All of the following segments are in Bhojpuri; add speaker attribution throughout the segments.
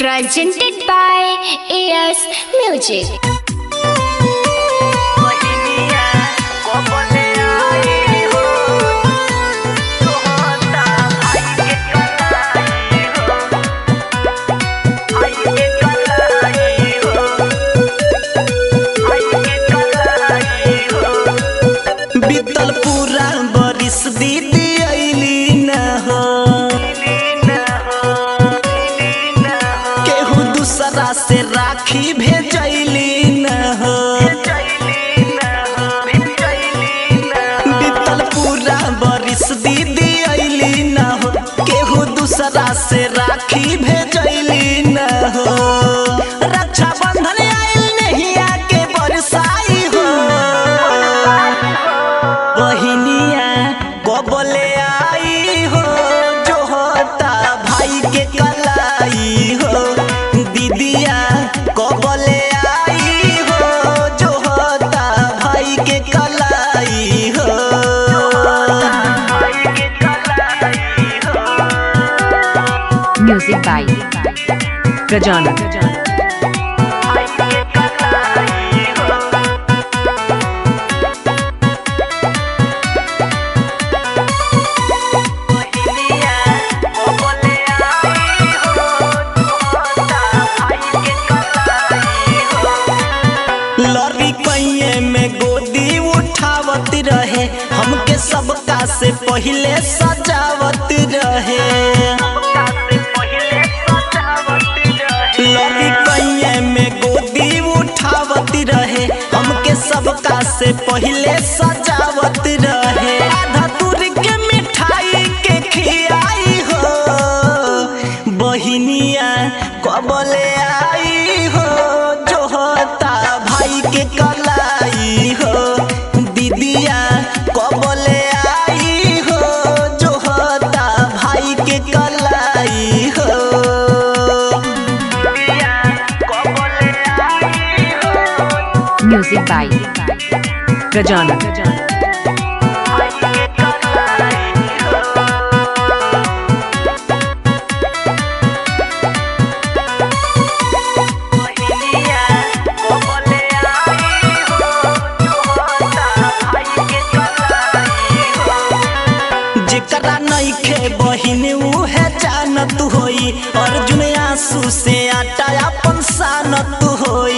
Speaker 1: Presented by AS Music.
Speaker 2: बीतल पूरा बरिस दीदी अइली न हो केहू दूसरा से राखी भेजैली न हो बीतल पूरा बरिस दीदी अइली न हो केहू दूसरा से राखी भेजैली न हो रक्षा बंधन आइल नहिया के बरसाई हो बहिनिया कबले आई हो जो होता भाई के कलाई हो दीदिया कबले आई हो जो होता भाई के कलाई हो
Speaker 3: Music by Gajana.
Speaker 2: लॉरी कैये में गोदी उठावत रहे हमके सबका से पहिले सजावत रहे लॉरी कैये में गोदी उठावत रहे हमके सबका से पहिले सजावत रहे आधा दूर के मिठाई के खियाई हो बहिनिया कबले आई हो जो होता भाई के कलाई हो दीदिया कबले आई हो जो होता भाई के कलाई हो
Speaker 3: Music by Gajana.
Speaker 2: जेकरा नइखे बहिन उहे जानत होई अर्जुन आंसू से आटा अपन सानत होई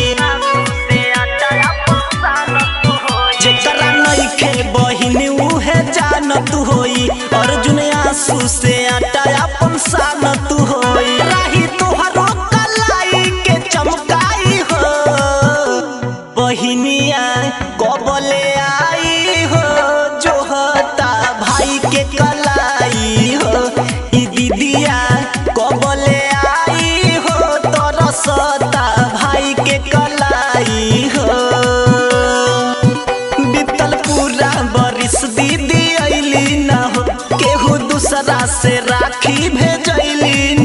Speaker 2: जेकरा नइखे बहिन उहे जानत होई अर्जुन आंसू से आटा अपन सानत होई राही तोहरो कलाई के चमकाई हो बहिनिया कबले आई हो जो होता भाई के कलाई हो ई दीदिया कबले आई हो तरसता भाई के कलाई हो बीतल पूरा बरिस दीदी अइली न हो केहू दूसरा से राखी भेजैली